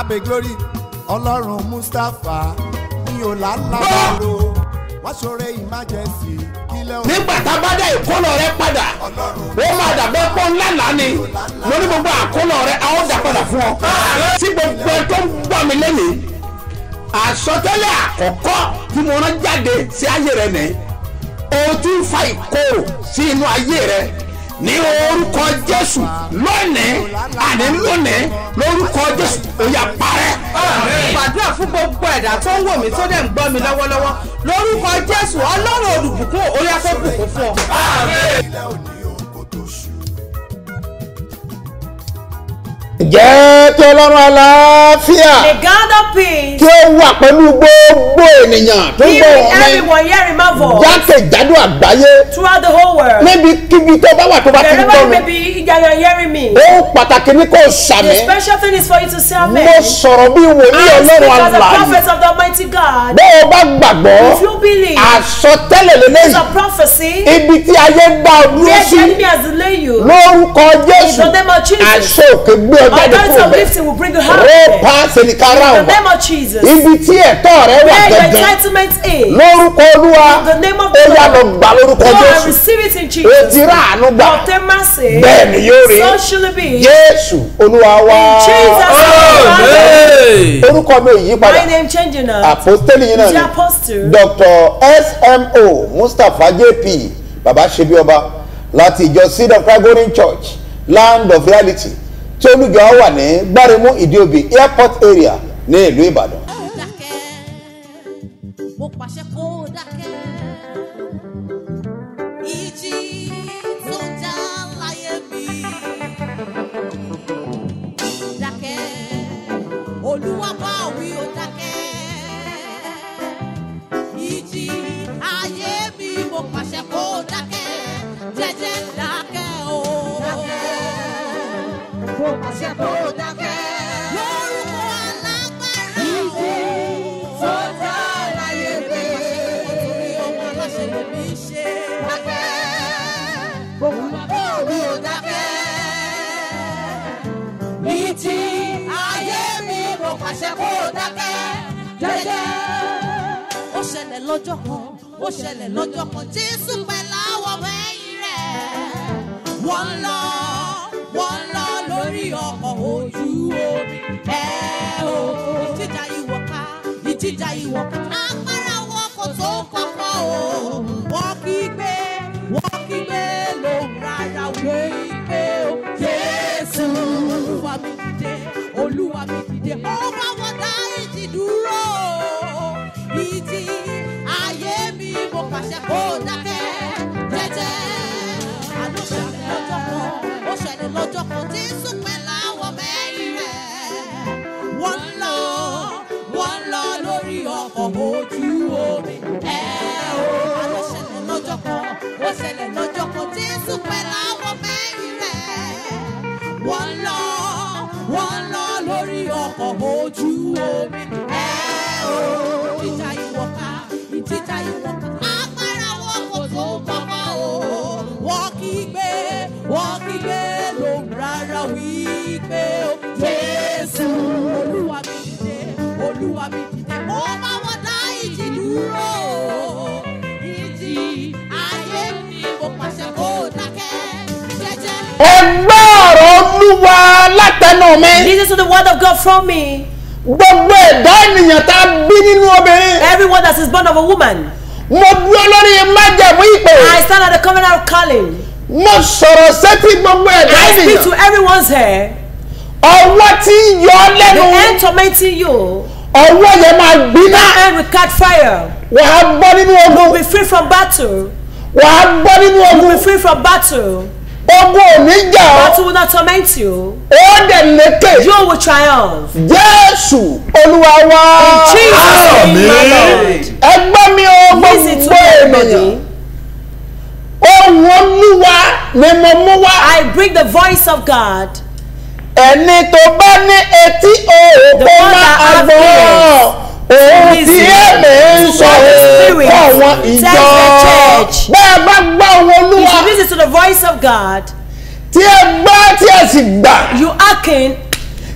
abe glory ọlọ́run mustapha ní ọ̀làlábàrò wọ́n ṣoore emergency kílẹ̀ òun nígbà tá a bá dá ìkólọ rẹ padà ó máa dàbẹ́ pọ́ ńlá lánì lórí gbogbo àkólọ rẹ a ó dà padà fún ọ. tí gbogbo ẹ tó ń gbọ́ mi lẹ́nìí àsọtẹ́lẹ̀ àkọ́kọ́ tí mo rán jáde sí ayé rẹ nìyí o tún fa ìkorò sí inú ayé rẹ ní orúkọ jésù lónìí àní lónìí lórúkọ jésù ó yá parẹ́. gbàdúrà fún gbogbo ẹ̀dá tó ń wò mí tó dẹ̀ ń gbọ́ mi lọ́wọ́lọ́wọ́ lórúkọ jésù ọlọ́run olùbùkún orí afẹ́bùkún fún ọ. kílẹ̀ òní òun kò tó ṣù. jẹ́ kí ọlọ́run àlàáfíà The God of peace, kí ó wà pẹ̀lú gbogbo ènìyàn tó ń be gbọ́ with wọn ní everyone hearing my voice jákèjádò àgbáyé throughout the whole world. níbikíbi tó bá wà tó bá ti ń Wherever gbọ́ you mi may be, that you're hearing me. ó pàtàkì ní kò The sàmì special thing is for you to say amen. mo sọ̀rọ̀ bí wòlíì I speak ọlọ́run as a àlàyé prophet of the Almighty God. bó o bá gbàgbọ́ If you believe, àsọtẹ́lẹ̀ it's lélẹ́yìn a prophecy. ibi tí ayé gbà ọ dúró Where sí the enemy has delayed you. lórúkọ jésù In the name of Jesus. àṣẹ òkè gbé ọ jáde Authority kúrò of bẹ́ẹ̀ lifting will bring you out. rọ́ọ̀pá sẹ̀nìkárà In the ọ̀bà name of Jesus. ibi tí ẹ̀tọ́ rẹ wà Where your gẹ́gẹ́ entitlement is. lórúkọ olúwa In the name of ó the yá lọ Lord. gbà lórúkọ Go and jésù receive it in ó Jesus. ti rà àánú gbà Obtain mercy. bẹ́ẹ̀ ni yóò rí So shall it be. jésù olúwa wá Jesus. name. orúkọ mi ò yí padà My name changing now. àpòstélì yìí náà The ni apostle. dr smo mustapha jp baba ṣebí ọba láti ìjọ seed of christ golden church land of reality tí olùjọ wà ní gbáremú ìdíòbí airport area ní ìlú ìbàdàn. dákẹ́ mo pàṣẹ kó dákẹ́ ìjì tó já láyé mi dákẹ́ olúwa bá wí ó dákẹ́ ìjì ayé mi mo pàṣẹ kó dákẹ́ jẹ́jẹ́ dákẹ́ o mo pàṣẹ kó dákẹ́ lórúkọ alágbára ìjì tó já láyé mi nítorí ọmọ aláṣẹ lèmi ṣe dákẹ́ olúwa bá wí ó dákẹ́ ìjì ayé mi mo pàṣẹ kó dákẹ́ jẹ́jẹ́. ó ṣẹlẹ̀ lọ́jọ́ kan ó ṣẹlẹ̀ lọ́jọ́ kan jésù pẹ̀lú àwọn ọmọ ẹ̀yìn rẹ̀ wọ́n ń lọ wọ́n ń lọ lórí ọkọ̀ ojú omi ẹ̀ o ìjìjà ìwọ̀ká ìjìjà ìwọ̀ká agbára wọn kò tó kọ́kọ́ o wọ́n kí gbé wọ́n kí gbé lóhùn rárá wí pé o jésù olúwa mi dìde olúwa mi dìde ó bá wọn dá ìjì dúró ìjì ayé mi mo pàṣẹ kó dákẹ́ jẹ́jẹ́ àló ṣẹlẹ̀ lọ́jọ́ kan ó ṣẹlẹ̀ lọ́jọ́ kan jésù pẹ̀lú àwọn mẹ́rin rẹ̀ wọ́n ń lọ wọ́n ń lọ lórí ọkọ̀ ojú omi ẹ̀ o àló ṣẹlẹ̀ lọ́jọ́ kan ó ṣẹlẹ̀ lọ́jọ́ kan jésù pẹ̀lú àwọn mẹ́rin rẹ̀ wọ́n ń lọ wọ́n ń lọ lórí ọkọ̀ ojú omi ẹ̀ o ìjà ìwọ̀ká ìjìjà ìwọ̀ká agbára wọn kò tó kọ́kọ́ o wọ́n kí gbé wọ́n kí gbé lóhùn rárá wípé o jésù olúwa mi dìde olúwa mi dìde mo bá wọn dá ìjì dúró ìjì ayé mi mo pàṣẹ kó dákẹ́ jẹ́jẹ́. ẹgbẹ́ ọ̀rọ̀ olúwa látẹnu mi Listen to the word of God from me. gbogbo ẹ̀dá ènìyàn tá a bí nínú obìnrin Everyone that is born of a woman. mo dúró lórí májẹ̀mú ìpè I stand at the covenant of calling. mo sọ̀rọ̀ sétí gbogbo ẹ̀dá I speak ènìyàn to everyone's hair. ọwọ́ tí ń yọ ọ́ The lẹ́nu end tormenting you. ọwọ́ yẹn máa gbiná The end will catch fire. wàá bọ́ nínú ogun Be free from battle. wàá bọ́ nínú ogun Be free from battle. ogun ò ní jà ọ́ Battle will not torment you. ó dẹ̀ lékè You will triumph. jésù olúwa wá In Jesus' name, my Lord. ẹgbẹ́ mi ò Listen to gbogbo ènìyàn everybody. ohun olúwa ni mo mú wá I bring the voice of God. ẹni tó bá ní etí òòkó The one má that have agbọ́ ears òun tí listen èmi ń to sọ what the Spirit fún àwọn tells ìjọ the church. bẹ́ẹ̀ bá gbọ́ ohun If olúwa you listen to the voice of God, tí ẹ gbọ́ tí ẹ sì gbà you hearken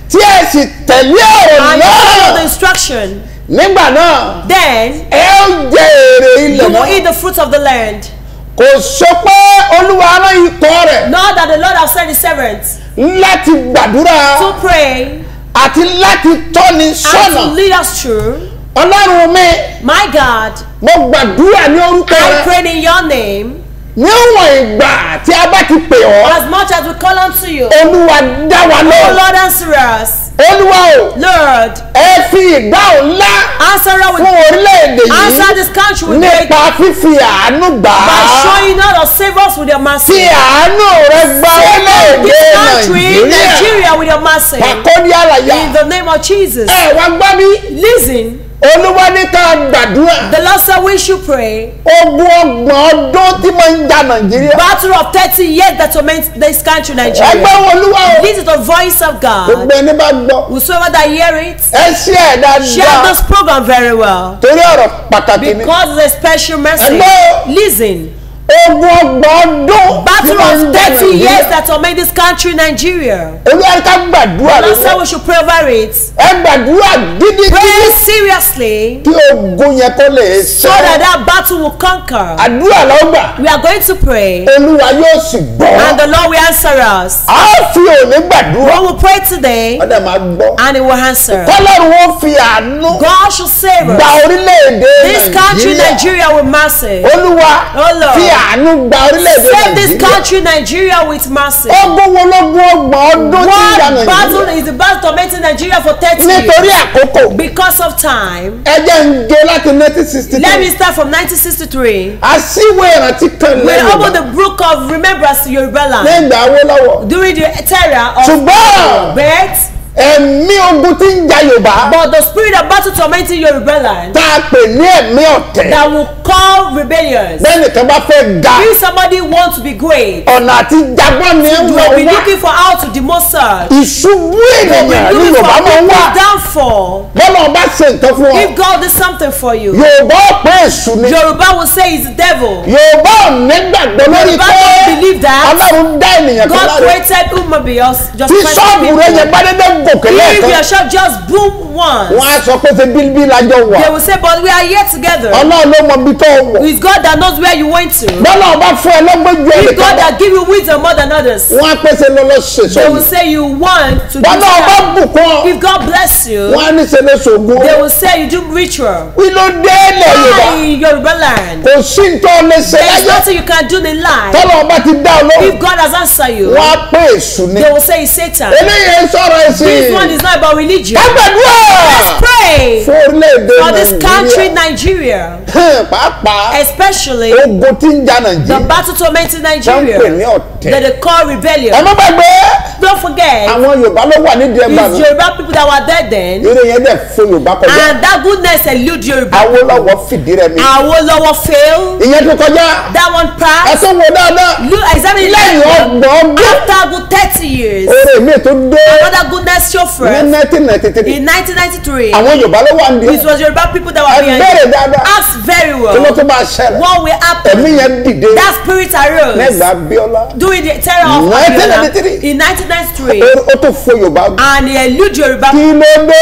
tí ẹ sì tẹ̀lé ọ̀rọ̀ and you follow the náà instruction, nígbà náà then ẹ ó jẹ èrè ilẹ̀ you will náà eat the fruit of the land. kò sọ pé olúwa rán ikọ̀ rẹ̀ Know that the Lord has sent his servants láti gbàdúrà to pray àti láti tọ́ni and to sọ́nà lead us through. ọlọ́run mi My God, mo gbàdúrà ní orúkọ I rẹ pray in your name. níwọ̀n ìgbà tí a bá ti pè ọ́ As much as we call unto you, olúwa dá wa oh lọ Lord, answer us. olúwa o Lord, ẹ fi ìdáhùn ńlá answer us fún with orílẹ̀-èdè answer yìí this country with great nípa fífi àánú gbà by á showing us or save us with your fi mercy. àánú rẹ gba orílẹ̀-èdè This country, nàìjíríà Nigeria, with your mercy. pàkọ́dí àlàyé In the name of Jesus. ẹ wá gbá mi Listen, olúwa ní ká gbàdúrà the Lord said we should pray. ogun ọgbọ̀n ọdún tí mo ń ja nàìjíríà Battle of 30 years that torment this country, ẹgbẹ́ Nigeria. wo olúwa o This is the voice of God. gbogbo ẹni bá gbọ́ Whosoever that hear it, ẹ ṣí ẹ̀ share dáadáa this program very well. torí ọ̀rọ̀ pàtàkì ni Because it's a special message. Ẹgbẹ́- Listen, ogun ọgbọ̀n ọdún tí battle mo ń of ja 30 years nàìjíríà that torment this country, Nigeria. olúwa ní ká gbàdúrà Lord said lọ́wọ́ we should pray over it. ẹ gbàdúrà gidigidi Pray seriously kí ogun yẹn kó lè so that ṣẹ that battle will conquer. àdúrà lọ́gbà We are going to pray olúwa yóò sì gbọ́ and the Lord will answer us. a fi òní gbàdúrà We will pray today ọ̀dà máa gbọ́ and He will answer. kọ́lọ́run ó fi àánú God should save gba us. orílẹ̀-èdè This country, nàìjíríà Nigeria, with mercy. olúwa Oh, Lord. fi àánú gba orílẹ̀-èdè Save this nàìjíríà country, Nigeria, with mercy. ogun wo lógun ọgbọ̀n ọdún tí ń ja One battle nàìjíríà is the battle tormenting Nigeria for 30 nítorí years. àkókò Because of time, ẹ jẹ́ ń gé láti nineteen sixty let me three start from 1963. àṣìwé ìrántí kan We lẹ́yìn opened the book of remembrance to Yoruba land nígbà Awólọ́wọ̀ during the terror of ṣùgbọ́n birth. ẹ̀mí ogun tí ń ja yorùbá But the spirit of battle tormenting Yoruba land tá a pè ní ẹ̀mí ọ̀tẹ̀ that will call rebellions. bẹ́ẹ̀ nìkan bá fẹ́ ga If somebody wants to be great, ọ̀nà àti jagbọ́n ni ń you wọ̀ will be wá looking for how to demote such. ìṣubú You will ènìyàn be ní looking for yorùbá máa ń wá people's downfall. bọ́lá ọba ṣe nǹkan fún ọ If God did something for you, yorùbá ọ̀pẹ èṣù ni Yoruba will say it's the devil. yorùbá ò nígbàgbọ́ lórí Yorùbá pé don't believe that. ọlọ́run dá ènìyàn kan God láre created human beings just tí first ṣọ́ọ̀bù rẹ yẹn people. bá dédé gòkè If lẹ́ẹ̀kan your shop just boom once, wọ́n á sọ pé ṣe bíbí lájọ wà they will say, but we are here together. ọlọ́run ló mọ ibi tó wọ̀ It's God that knows where you went to. bọ́lá ọba fún ẹ lọ́gbọ́n ju It's ẹnìkan God lọ that give you wisdom more than others. wọ́n á pèsè lọ́lọ́ ṣe They will sọ́ọ̀bù say you want to do bọ́lá ọba that. bùkún ọ If God bless you, wọ́n á ní ṣe lè ṣògùn they will say you do ritual. kí ló dé ilẹ̀ yorùbá Why in Yoruba land? kò sí nǹkan lè ṣe There is láyé nothing you can do in life. tọ́lá ọba ti dá ọ lóhùn If God has answered you, wọ́n á pé èṣù ni they will say it's Satan. eléyìí sọ̀rọ̀ ẹ̀sìn This one is not about religion. kágbàdúrà Let's pray fún orílẹ̀-èdè for this country, nàìjíríà Nigeria, Hẹ́n, pàápàá especially ogun tí ń ja the nàìjíríà battle tormenting wọ́n ń pè ní Nigeria ọ̀tẹ̀ that they call ẹ rebellion. má gbàgbé Don't forget, àwọn yorùbá ló wà nídìí ẹgbà it's náà Yoruba people that were there then, eré yẹn dẹ̀ fún yorùbá kọjá and that goodness elude Yoruba. awólọ́wọ̀ fìdí rẹ̀ mi Awolowo failed. ìyẹn tó kọjá That one ẹ passed. tó wo dáadáa Look, examine it lẹ́yìn later. ọgbọ̀n ọdún After good 30 years, eré mi tó dé another goodness show ní first. nineteen ninety three In 1993, àwọn yorùbá ló wà nídìí it was Yoruba people that ẹ were behind bẹ̀rẹ̀ it. dáadáa Ask very kí ló well. tó máa ṣẹlẹ̀ What will ẹ̀mí happen? yẹn dìde That spirit arose lẹ́gbàá bíọ́lá during the terror of 1993. Abiola in 1993 ó tó fún yorùbá and he elude Yoruba. kí ló dé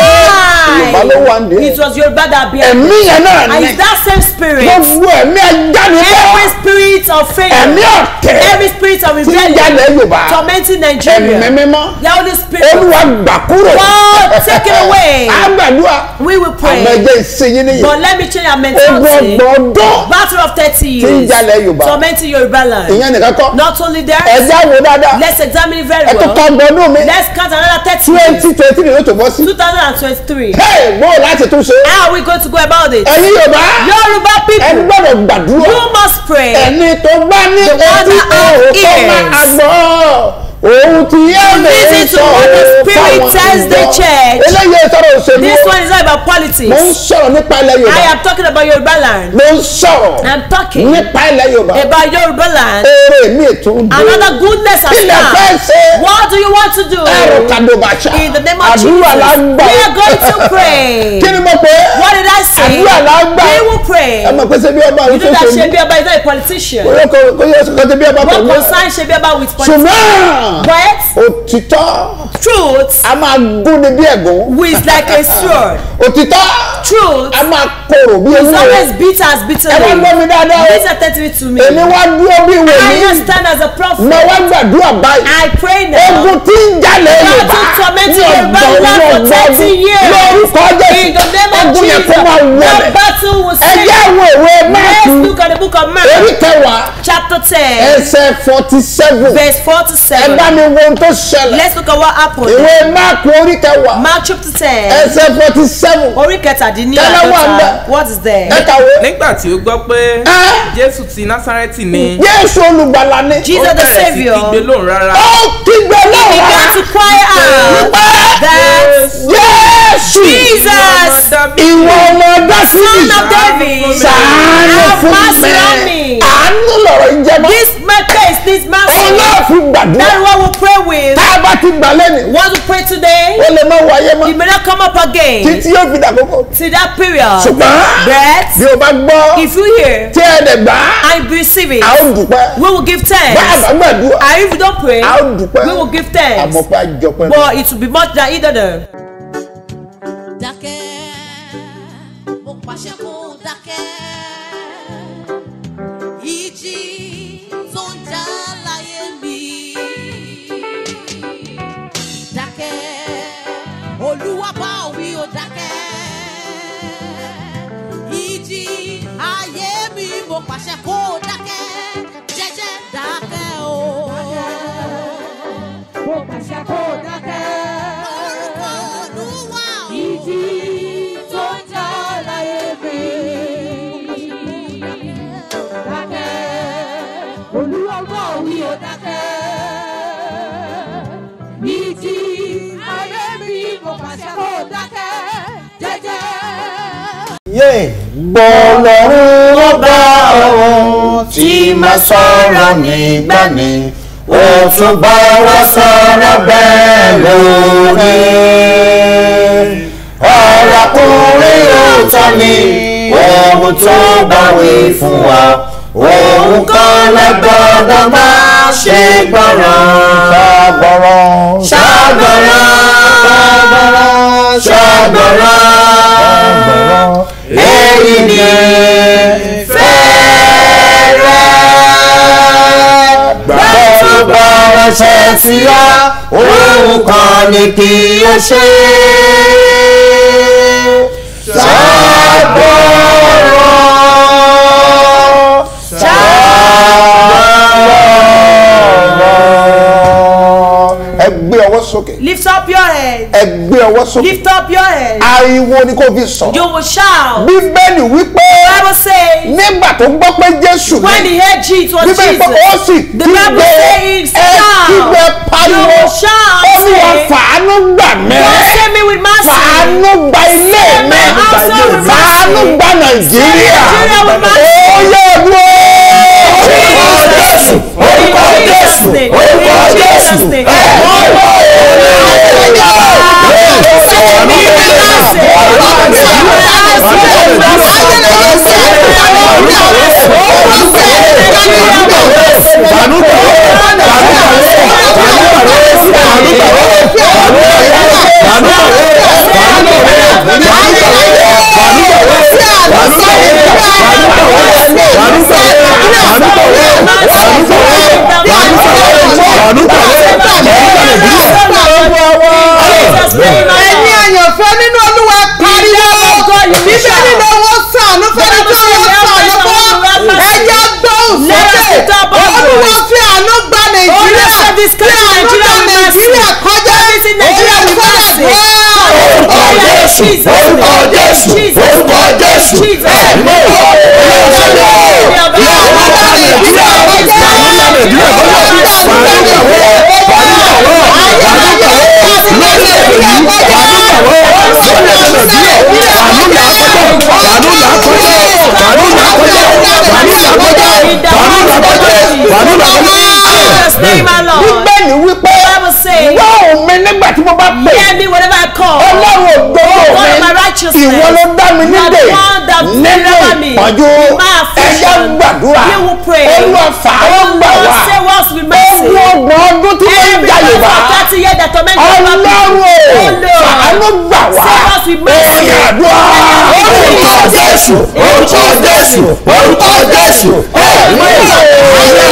yorùbá ló wà Why? nídìí It was Yoruba that behind ẹ̀mí it. yẹn náà And ní it's that same spirit. gbogbo ẹ̀mí ajánilẹ́ Every spirit of ẹ̀mí failure, ọ̀tẹ̀ every spirit of tí ń rebellion, jalè yorùbá tormenting ẹ̀mí Nigeria. mímọ́ The Holy Spirit. olúwa gbà kúrò God, take it away. àgbàdua We will àmọ́ pray. ẹjẹ́ ìsinyìí nìyí But let me change our ogun mentality. ọgbọ̀n ọdún Battle of 30 tí ń years. jalè yorùbá Tormenting Yoruba land. ìyẹn nìkan kọ́ Not only that, ẹ̀já wo dáadáa let's examine it very ẹ tó kọ́ well. ọgbọ̀n ọdún mi Let's count another 30 years. twenty twenty three ló tó bọ́ sí 2023. hey bó o láti tún ṣe How are we going to go about it? ẹ̀yin yorùbá Yoruba ẹ people, gbọ́dọ̀ gbàdúrà you must pray. ẹni tó bá ní The one etí that have òun tó máa ears. gbọ́ òun ti yé mi listen to what the Spirit tells the church. eléyìí sọ̀rọ̀ òṣèlú This one is not about mo ń politics. sọ̀rọ̀ nípa ilẹ̀ I yorùbá am talking about Yoruba land. mo ń sọ̀rọ̀ I'm talking nípa ilẹ̀ yorùbá about Yoruba land. eré mi tún dé Another goodness has ilẹ̀ fẹ́ come. ṣe What do you want to do? ẹ̀rọ kàdóbàṣà In the name of Jesus, àdúrà we lágbà are going to pray. kí ni mo pè é What did I say? àdúrà lágbà We will pray. ẹ mọ̀ pé ṣe bí ọba You àwọn do tó that ṣe Shebi Oba is not a politician. kò yẹ kó yẹ kó ṣe bí ọba What pẹ̀lú concern Shebi Oba with politics? ṣùgbọ́n But òtítọ́ Truth a máa gúnni bí ẹ̀gún is like a sword. òtítọ́ Truth a máa korò bí is ewúro always bitter as ẹ wá bitterly. gbọ́ mi dáadáa o Listen attentively to me. èmi wá dúró bí I wòlíì just stand as a mo prophet. wá gbàdúrà báyìí I pray now. ogun tí ń jalè God yorùbá to torment ní Yoruba ọ̀dọ̀ land for Yorùbá thirty years. lórúkọ In the name jésù of ogun yẹn Jesus, kó máa wọlé the battle will ẹ cease. jẹ́ àwọn ìwé Let's máàkù look at the book of orí Mark, kẹwàá chapter 10, ẹsẹ̀ forty seven verse 4 to ẹ bá 7. mi wo ohun tó ṣẹlẹ̀ Let's look at what happened. ìwé máàkù orí kẹwàá Mark chapter 10, ẹsẹ̀ forty seven orí kẹtàdínní Tẹ́lẹ̀ wà ń bẹ̀. àádọ́ta. What is there? ẹ kàwé nígbà tí ó gbọ́ pé Ẹ́. jésù ti násárẹ́tì ni jésù olùgbàlà ni Jesus ó the bẹ̀rẹ̀ sí Savior kígbe lóhùn rárá ó kígbe began lọ́wọ́ to cry out that jésù Jesus, ìwọ ọmọ dásìlì son of David, sàánú have fún mercy on mi me. àánú lọ̀rọ̀ ìjẹmọ́ This my case, this mercy. ọlọ́ọ̀fin gbàdúrà That is what we pray with. tá a bá ti gbà lẹ́nu Want to pray today? ó lè má wáyé mọ́ It may not come up again títí yóò fi dàkókò to that period. ṣùgbọ́n But bí o bá gbọ́ if you hear tí ẹ dẹ̀ gbà á and receive it, a ó dùpẹ́ we will give bá a bá thanks. gbàdúrà And if you don't pray, a ó dùpẹ́ we will give thanks. àmọ́ pé a jọpẹ́ lọ. But it will be much than either the dákẹ́ mo pàṣẹ kó dákẹ́ ìjì tó ń jà láyé mi dákẹ́ olúwa bá wí ó dákẹ́ ìjì ayé mi mo pàṣẹ kó dákẹ́ jẹ́jẹ́ dákẹ́ o. mo pàṣẹ kó dákẹ́. orúkọ olúwa o. ìjì tó ń jà láyé mi. dákẹ́ olúwa bá wí ó dákẹ́. ìjì ayé mi mo pàṣẹ kó dákẹ́ jẹ́jẹ́. yé gbọ́lọ́run ọba ọ̀hún tí máa sọ̀rọ̀ nígbà ni ó tún bá wa sọ̀rọ̀ bẹ́ẹ̀ lórí. ọ̀rọ̀kùnrin òótọ́ ni ohun tó bá wí fún wa òun kan lẹ́gbọ́dọ̀ máa ṣe gbọ́ràn. ṣàgbọ́ràn ṣàgbọ́ràn ṣàgbọ́ràn èyí ni fẹ́rẹ̀ gbàtú bá ránṣẹ́ sí ọ òun kan ní kí o ṣe ṣàgbọ́ràn ṣàgbọ́ràn. ẹ gbé ọwọ́ sókè lift up your head. ẹ gbé ọwọ́ sókè Lift up your head. ariwo ni kò fi sọ̀rọ̀ You will shout. bíbélì wípé Bible says nígbà tó gbọ́ pé jésù when ní he heard Jesus was bíbélì pé ó Jesus. sì The Bible kígbe says ẹ kígbe shout. pariwo You will shout. ó ní wọn say, fàánú gbà mí God save me with mercy. fàánú gba ilé Save mi my household with fàánú mercy. gba nàìjíríà Nigeria with mercy. ó yẹ dúró orúkọ jésù orúkọ jésù orúkọ jésù ẹ ẹ̀yin àyànfẹ́ nínú olúwa pariwo bíbélì ló wọ́n sànú fẹ́ni tó wọ́n sànú fún ẹ̀yà gbóhùn sókè olúwa fi àánú gba nàìjíríà fi àánú gba nàìjíríà kọjá oyè fọlẹ̀ orúkọ jésù orúkọ jésù orúkọ jésù ẹ̀mí Jesus name alone. bíbélì wípé Bible says gbọ́ mi nígbà tí mo bá pè hear me whenever I call. ọlọ́run ògbóró God of my mi righteousness. ìwọ ló dá mi You are nídè the one that nínú deliver me ìpọ́njú in my ẹ̀yà affliction. gbàdúrà You will pray. olúwa fàánú Oh gbà Lord, wá save us with mercy. ogun ọgbọ̀n ọdún tí wọ́n ń Every ja yorùbá month for to hear the torment of our ọlọ́run people. o Oh Lord. àánú gbà wá Save us with mercy. oyè àdúrà orúkọ jésù orúkọ jésù orúkọ jésù ẹ̀mí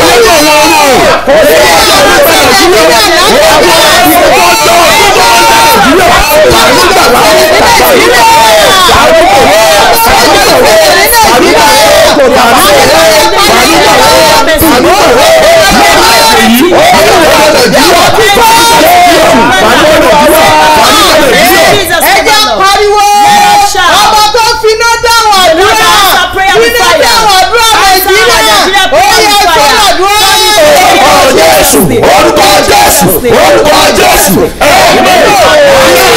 Jesus, ẹ name, jẹ́ Lord. pariwo shout. ọba tó finá dáhùn àdúrà Lord, answer prayer with finá fire. dáhùn àdúrà Answer nàìjíríà Nigeria ó prayer yẹ with kó fire. àdúrà orúkọ jésù orúkọ jésù orúkọ jésù ẹ̀mí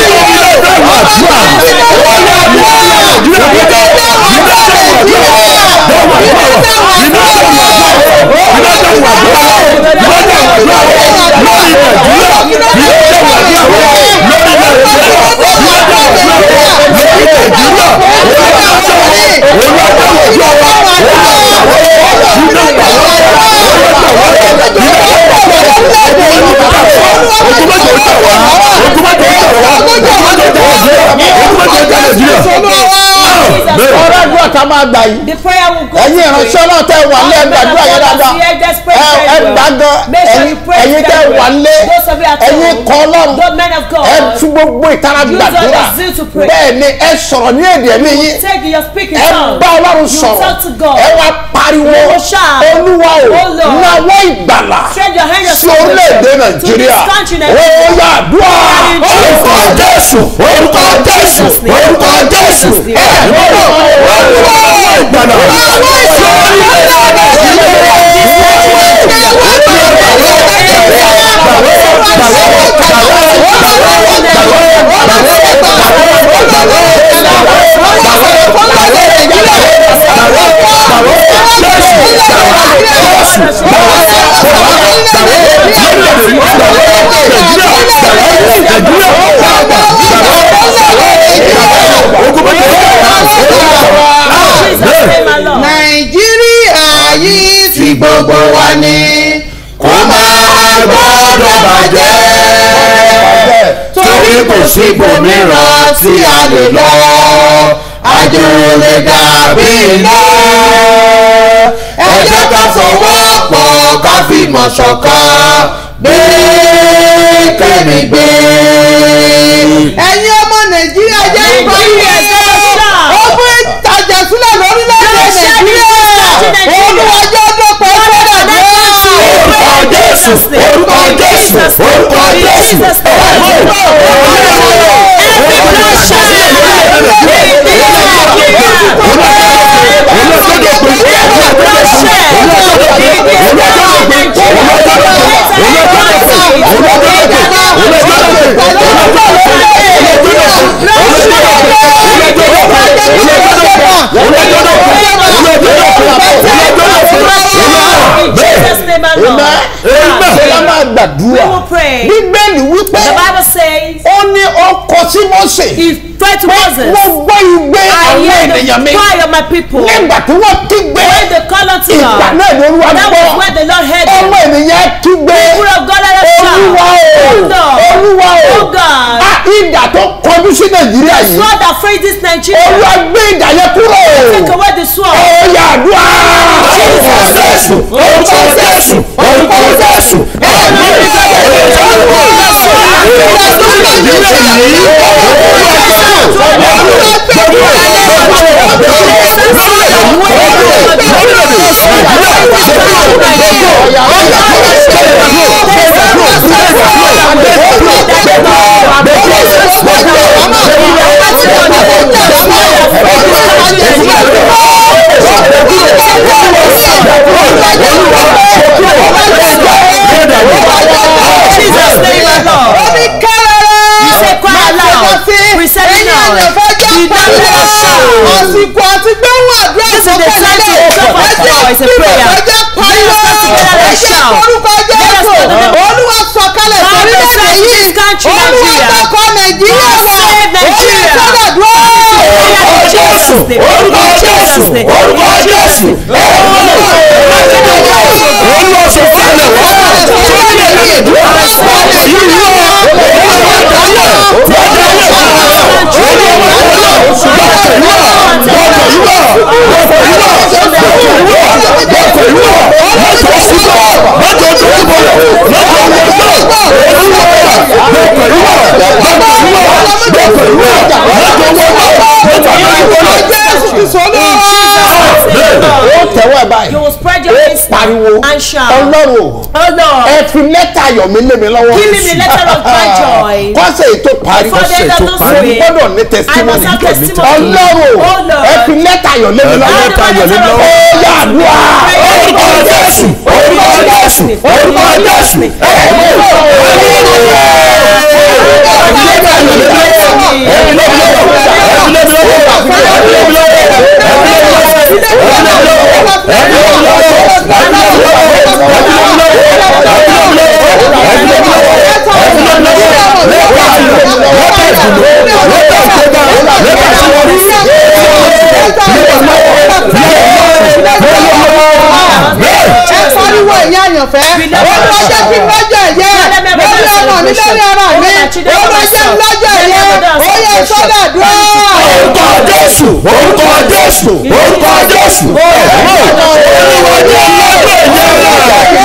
ọ̀rọ̀ àdúrà tá a máa gbà yìí The prayer will go. ẹ̀yin ìránṣẹ́ náà tẹ́ wà lẹ́ gbàdúrà yẹn dáadáa ẹ ẹ gbà gan ẹ̀yin ẹ̀yin tẹ́ wà lé ẹ̀yin kọ́ ọlọ́run Those men of God. ẹ fi gbogbo ìtara Use gbàdúrà all the zeal to pray. bẹ́ẹ̀ ni ẹ sọ̀rọ̀ ní èdè ẹ̀mí yín Take your speaking ẹ tongue. bá ọlọ́run You sọ̀rọ̀ talk to God. ẹ wá pariwo You shout. olúwa o Oh Lord. náwó ìgbàlà Stretch your hand sí orílẹ̀-èdè nàìjíríà To this country, ó Nigeria. yá àdúrà In Jesus' orúkọ name. jésù orúkọ jésù Jesus' name. orúkọ jésù Jesus' name. ẹ lọ́wọ́ olúwa ìgbàlà sí orílẹ̀-èdè Jesus name, my Lord. nàìjíríà yìí ti gbogbo wa ni kó máa gbọ́dọ̀ bàjẹ́ torí kò sí ibòmíràn tí a lè lọ àjò lè dàbí iná ẹ jẹ́ ká fọwọ́ pọ̀ ká fìmọ̀ ṣọ̀kan gbé kẹ́mi gbé. ẹ̀yin ọmọ nàìjíríà jẹ́ Nàìjíríà jẹ́ pariwo shout. ó fún ìtajà sílẹ̀ lórílẹ̀‐èdè Lord, shout in this country, nàìjíríà Nigeria. olùwàjọ́ dọ́pọ̀ ìfọdà orúkọ jésù orúkọ jésù orúkọ jésù ṣe la máa We gbàdúrà will pray. bíbélì wípé The Bible says, ó ní ọkọ sí mọ́sẹ̀ He prayed to Moses, wọ́n gbọ́ igbe I àwọn hear ènìyàn mi the cry of my people. nígbà tí wọ́n kígbe When they call unto ìgbà God, náà ni olúwa that gbọ́ was when the Lord heard them. ọmọ ènìyàn kígbe People of God, let us olúwa shout. o Oh Lord, olúwa o oh God, a ìdà tó kọjú sí nàìjíríà yìí God that freed this Nigeria, olúwa gbé ìdà yẹn kúrò take away the sword. ọ̀yà àdúrà orúkọ jésù orúkọ jésù orúkọ jésù ẹ̀mí Jesus name alone. omi kẹrẹrẹ You say cry aloud. We say it now. You don't let us shout. àsìkò àti gbẹ́wọ̀n àdúrà This is the time to open up for us in prayer. ẹjẹ pariwo Let us come together and ẹjẹ shout. orúkọ Let us jésù go to the- olúwa sọ̀kalẹ̀ God sórílẹ̀-èdè bless yìí this country, olúwa Nigeria. gbọ́kọ̀ nàìjíríà God wà save Nigeria. ó yẹ sọ́dọ̀ dúró. orúkọ jésù orúkọ jésù orúkọ jésù olúwa sọ fún mi wá sórí ẹ̀mí ìdúrà ọkọ̀ yìí wá jésù kristu olúwa ó tẹ̀wọ́ ẹ̀ báyìí You will spread your ó wings pariwo and shout. ọlọ́run o Oh Lord, ẹ fi lẹ́tà ayọ̀ mi lé mi lọ́wọ́. give me the letter of my joy. kọ́sẹ̀ ètò parí Before the end of this mo week, gbọ́dọ̀ ní I testimony must have testimony. ọlọ́run Oh Lord. ẹ fi lẹ́tà ayọ̀ lé mi lọ́wọ́. Ẹ fi lẹ́tà ayọ̀ lé mi lọ́wọ́. ó yà àdúrà orúkọ jésù orúkọ jésù orúkọ jésù ẹ̀mí ẹ pariwo ìyá àyànfẹ́ olúwa jẹ́ kí n lọ́jọ́ ẹ̀yẹ lórí ọmọ mi lórí ara mi olúwa jẹ́ n lọ́jọ́ ẹ̀yẹ ó yẹ sọ́dọ̀ àdúrà. orúkọ jésù orúkọ jésù orúkọ jésù olúwa jẹ́ lọ́jọ́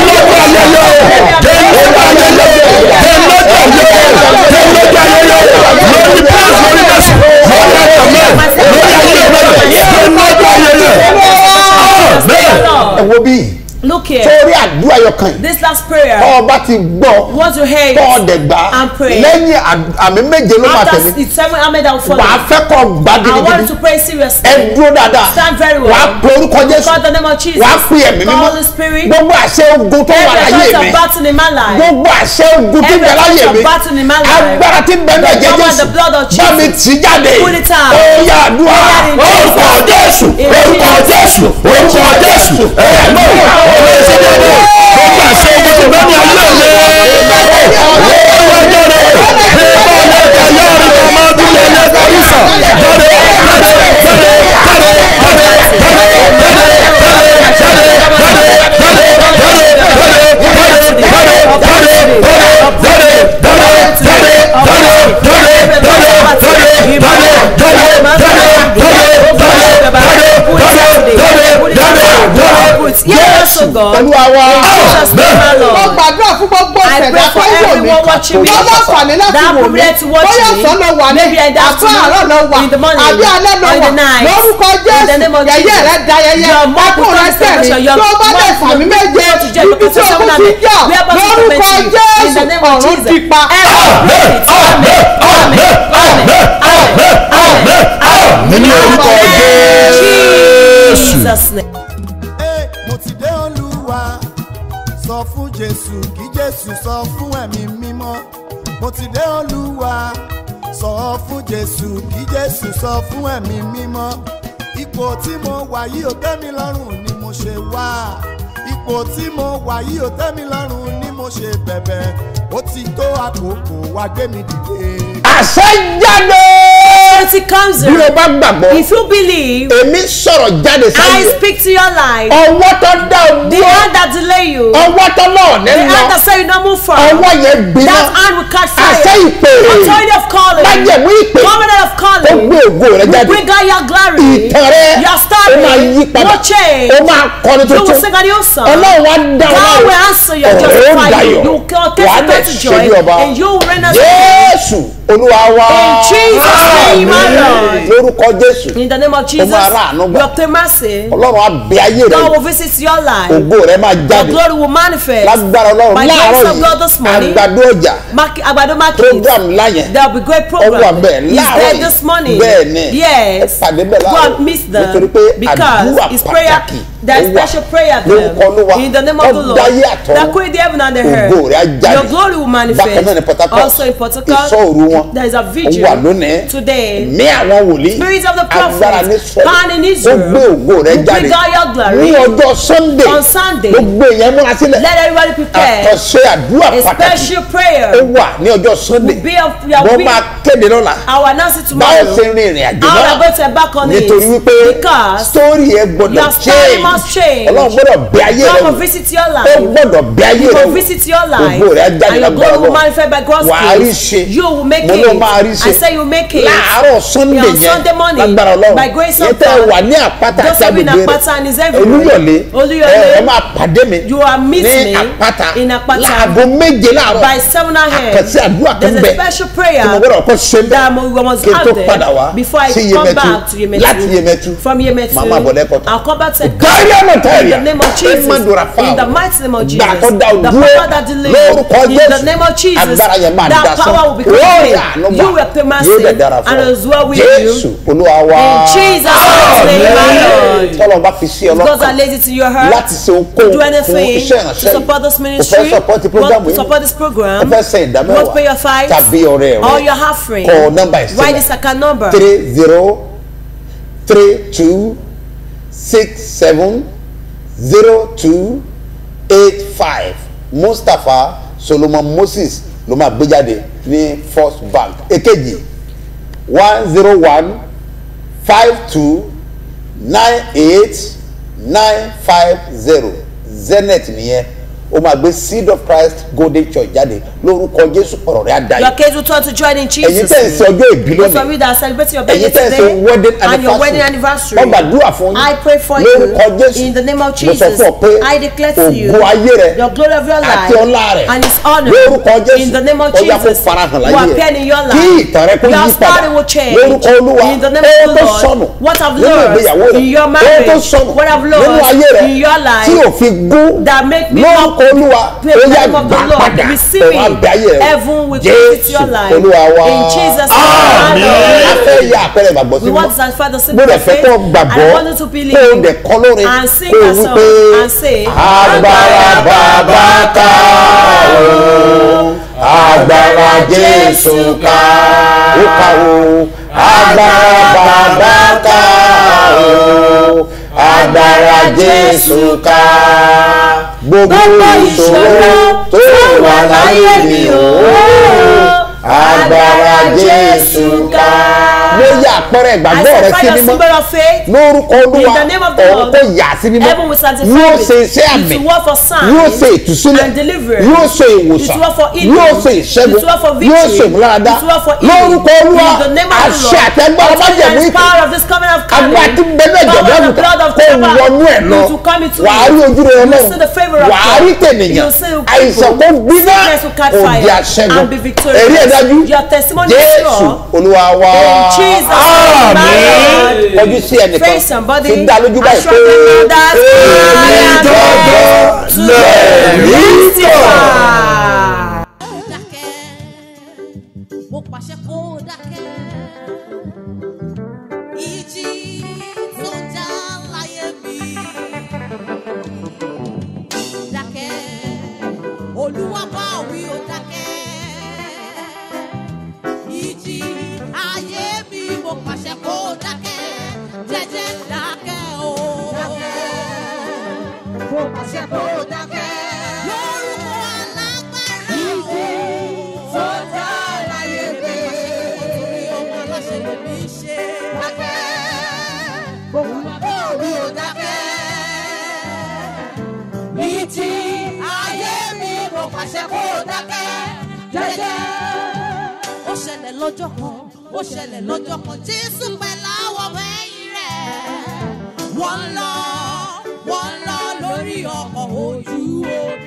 ẹ wo bí Look here. sórí àdúrà yọkan yìí This last prayer. ọba ti gbọ́ Want to hear it tọ́ọ̀dẹ̀ gbà and pray. lẹ́yìn àd- àmì méje ló máa After tẹ̀lé the seven Ahmed that will follow. wàá fẹ́ kọ́ gbá I want you gidigidi to pray seriously. ẹ dúró dáadáa Stand very well. wàá pe orúkọ jésù Call the name of Jesus. wàá pe ẹ̀mí Call mímọ́ the Spirit. gbogbo àṣẹ ogun tó wà Every láyé chance mi of battle in my life. gbogbo àṣẹ ogun tí ń bẹ Every láyé chance mi of battle in my life. agbára tí ń bẹ náà jẹ The power jésù the blood of bá mi Jesus. tì í jáde Pull it out. ó yá àdúrà In Jesus' orúkọ jésù In orúkọ Jesus' jésù orúkọ jésù ẹ̀ẹ́dọ́ ọ̀rọ̀ ìṣẹ́jọ́ gbogbo àṣẹ ogun tí ń bẹ ní ayé mi. Yes, oh God. olúwa wa Jesus name, my mo Lord. gbàdúrà fún gbogbo I ọ̀sẹ̀dá pray for tó ń wò mí everyone watching me. wọ́n láǹfààní láti That wò mí privilege to watch bóyá me. ọ̀sán ló wà ní Maybe in the àbí afternoon, àárọ̀ ló wà in the morning, àbí alẹ́ ló or in wà the night. lórúkọ In the name jésù of yẹyẹ Jesus. rẹ da yẹyẹ Your mouth ẹkún will rẹ confess tẹ̀lé your- your tó bá dẹ̀ mouth sàmì will méje go to jail ibi tí because ogun of ti jà We are about to lórúkọ commence you. In the jésù name of ọ̀run Jesus. ti pa. Every spirit. Amen. Amen. Amen. Amen. Amen. mi ní orúkọ jésù. Jesus name. Ẹ, mo ti dé olúwa sọ fún jésù kí jésù sọ fún ẹ̀mí mímọ́ mo ti dé olúwa sọ fún jésù kí jésù sọ fún ẹ̀mí mímọ́ ipò tí mo wà yìí ò tẹ́ mi lọ́rùn ni mo ṣe wá ipò tí mo wà yìí ò tẹ́ mi lọ́rùn ni mo ṣe bẹ̀bẹ̀ ó ti tó àkókò wá gbé mi dìde. àṣẹ jáde. Authority comes bí o in. bá gbàgbọ́ If you believe, èmi sọ̀rọ̀ jáde I sáyé speak to your life. ọwọ́ tó dá o The dúró hand that delay you, the ọwọ́ tó náà ní hand lọ that say you don't move forward, ọwọ́ yẹn gbiná that hand will catch àṣẹ fire. ìpè Authority of calling, májẹ̀mú ìpè covenant of ó calling, gbé ògo rẹ will jáde bring out your glory. ìtàn rẹ Your ó máa yí story padà will change. ó máa kọrin You will tuntun sing a new song. ọlọ́run wá dá God ọ will answer your ọ̀rẹ́ ó justify you. dayọ̀ You will wàá testify dẹ̀ to ṣe joy bí ọba and you will reign as jésù olúwa wa In Jesus' name, my Lord. lórúkọ jésù In the name of Jesus, máa rà àánú gbà. you obtain mercy. ọlọ́run á bẹ ayé rẹ God will visit your life. ògo rẹ máa Your jáde glory will manifest. lágbára ọlọ́run By the láàárọ̀ grace of God this yìí morning, àgbàdo ọjà Mark, Agbado Market. program láyẹn There will be great ó wà program. bẹ́ẹ̀ He's láàárọ̀ there yìí this morning. bẹ́ẹ̀ ni ẹ Yes. pàdé bẹ́ẹ̀ Go láàárọ̀ and meet them nítorí pé because àdúrà it's prayer. pàtàkì There is ó wà special prayer lórúkọ there. olúwa In the name of the Lord. ọ̀dáyé àtọ́ That created the heaven and the earth. ògo rẹ̀ á jáde Your glory will manifest. bákan náà ní Port Harcourt Also in Port Harcourt. ìsọ òru wọn There is a ó vigil wà lónìí today. mí àwọn wòlíì Spirit of the agbára ní prophet, power in sọ́ọ̀lù ó Israel, gbé ògo rẹ̀ will jáde bring out your glory. ní ọjọ́ sunday On Sunday. gbogbo èèyàn múra sílẹ̀ Let everybody prepare. àkànṣe àdúrà A pàtàkì special prayer ó wà ní ọjọ́ sunday will be of your wọ́n will. máa kéde lọ́la I will announce it báwo tomorrow. ṣe rin ìrìn àjò I will náà go to back on it nítorí wípé because sítórì ẹ gbọdọ̀ your story change must change. ọlọ́run gbọ́dọ̀ bẹ ayé rẹ God wò will visit your ó life. gbọ́dọ̀ bẹ ayé He rẹ will wò visit your life. Ògo rẹ̀ á jáde And your lágbára glory will Ọlọ́run. manifest by God's Wà á rí grace. ṣe. You will make Mo ló it. máa rí ṣe. I say you make it. láàárọ̀ sunday Yeah, on yẹn Sunday morning, lágbára ọlọ́run by grace yẹn of tẹ́ ẹ God, wà ní àpáta those àti of you in agbègbè Apata and his rẹ everywhere. olúyọ̀lé Olúyọ̀lé. ẹ ẹ máa pàdé mi You are meet ní me àpáta in Apata láago méje láàárọ̀ by seven a.m. àkànṣe àdúrà kan There's a bẹ special tí mo prayer gbọ́dọ̀ kọ́ ṣe ń that bẹ we must kí n tó have padà wá there before I sí come Yemẹtu back to Yemetu. láti Yemẹtu From Yemetu. màá máa bọ̀ lẹ́kọ̀ọ́ I'll come back to Gari ọ̀nà in tẹ̀lé the name of Jesus. In the mighty name of Jesus. gbà tó dá The o dúró power that delivers. lórúkọ In the Jésù name of Jesus. agbára yẹn máa dá That sán power will become Ó free. yà ló gbà You will pay mercy yóò dẹ̀ dára fún and ọ as well with Jésù you. Olúwa wa In Jesus' name, my Lord. tọ́lọ̀ bá fi sí Because I ọlọ́kàn laid it in your heart láti ṣe ohunkóhun do fún anything iṣẹ́ to ìránṣẹ́ support this yìí o ministry, fẹ́ support want program to yìí support this o program, fẹ́ ṣe want to pay your ìdámẹ́wàá tithes, tàbí ọrẹ or rẹ your offering. kọ nọ́mbà ẹ̀ Write this sílẹ̀ account number. three zero three two six seven zero two eight five Mustapha Solomon Moses ló máa gbé jáde ní First Bank èkejì one zero one five two nine eight nine five zero Zenith nìyẹn ó máa gbé Seed of Christ Golden Church jáde lórúkọ Jésù ọ̀rọ̀ rẹ̀ á dayọ̀ Your case will turn to joy in ẹ̀yin Jesus. tẹ́ ń ṣe ọjọ́ ìbí Those of lónìí you that are celebrating your ẹ̀yin birthday tẹ́ ń ṣe today wedding and your wedding anniversary anniversary, wọ́n gbàdúrà fún yín I pray for lórúkọ you Jésù in the name of mo sọ Jesus. fún ọ pé I declare to you ògo ayé rẹ your glory of your life àti ọlá rẹ and His honor lórúkọ Jésù in the name of ó yá kó Jesus farahàn will láyé appear rẹ in your kí life. ìtàn rẹ kó Your yí padà story will change lórúkọ Olúwa in the name ó of the tó Lord. sọnù What I've nínú lost ìgbéyàwó rẹ in your ó tó marriage, sọnù what I've nínú lost ayé rẹ in your life tí ò fi gún that make me lórúkọ not Olúwa pray ó the yá name of the gbà Lord, padà receive òun á bẹ ayé it. rẹ Heaven will visit Jésù your life. Olúwa wa In Jesus' name, a Amen. fẹ́ yá àpẹẹrẹ ìgbàgbọ́ We sí want mọ́ to sanctify the mo simple dẹ̀ fẹ́ faith kó and gbàgbọ́ I want you to kó o believe dẹ̀ kọ́ lórin and sing kó o that wí song pé and say agbára bàbá ká o agbára Jésù ká ó ká o agbára bàbá ká o agbára Jésù ká gbogbo ìṣòro tó wà láyé mi o agbára Jésù ká. mo yà àpẹẹrẹ I ìgbàgbọ́ rẹ sanctify sí your mímọ́ symbol of faith lórúkọ olúwa In the name of the ọ̀run Lord, kò yà sí mímọ́ Heaven will sanctify yóò it. ṣe iṣẹ́ It àmì will work for signs yóò ṣe ìtúsílẹ̀ and deliverance. yóò ṣe It ìwòsàn will work for healing. yóò ṣe ìṣẹ́gun It will work for victory. yóò ṣe ìmúláradá It will work for healing. lórúkọ olúwa In the name of the àṣẹ Lord. àtẹgbára bá Authority jẹ̀mú and ìpè power of this covenant of agbá tí covenant. bẹ́ẹ̀ Power jọ̀dọ̀ of the àgùntàn blood of kó Jehovah. wọnú ẹ̀ lọ You will come into wàá rí ojú rẹ You will ọlọ́run see the favor of wàá God. rí You tènìyàn will see the people. àìsàn kó gbiná Sickness will catch òdì fire àṣẹgun and be victorious. èrí ẹ̀ dájú Your testimony is jésù sure. olúwa wa In Jesus' name, my Lord. kọjú sí ẹnìkan Face somebody. fi dá lójú báyìí assure them that I am gangan to lẹ̀rí testify. dákẹ́ mo pàṣẹ kó dákẹ́ ìjì tó já láyé mi dákẹ́ olúwa bá wí ó dákẹ́ ìjì ayé mi mo pàṣẹ kó dákẹ́ jẹ́jẹ́ dákẹ́ o mo pàṣẹ kó dákẹ́ lórúkọ alágbára ìjì tó já láyé mi torí ọmọ aláṣẹ lèmi ṣe dákẹ́ olúwa bá wí ó dákẹ́ ìjì ayé mi mo pàṣẹ kó dákẹ́ jẹ́jẹ́. ó ṣẹlẹ̀ lọ́jọ́ kan ó ṣẹlẹ̀ lọ́jọ́ kan jésù pẹ̀lú àwọn ọmọ ẹ̀yìn rẹ̀ wọ́n lọ wọ́n lọ lórí ọkọ̀ ojú omi.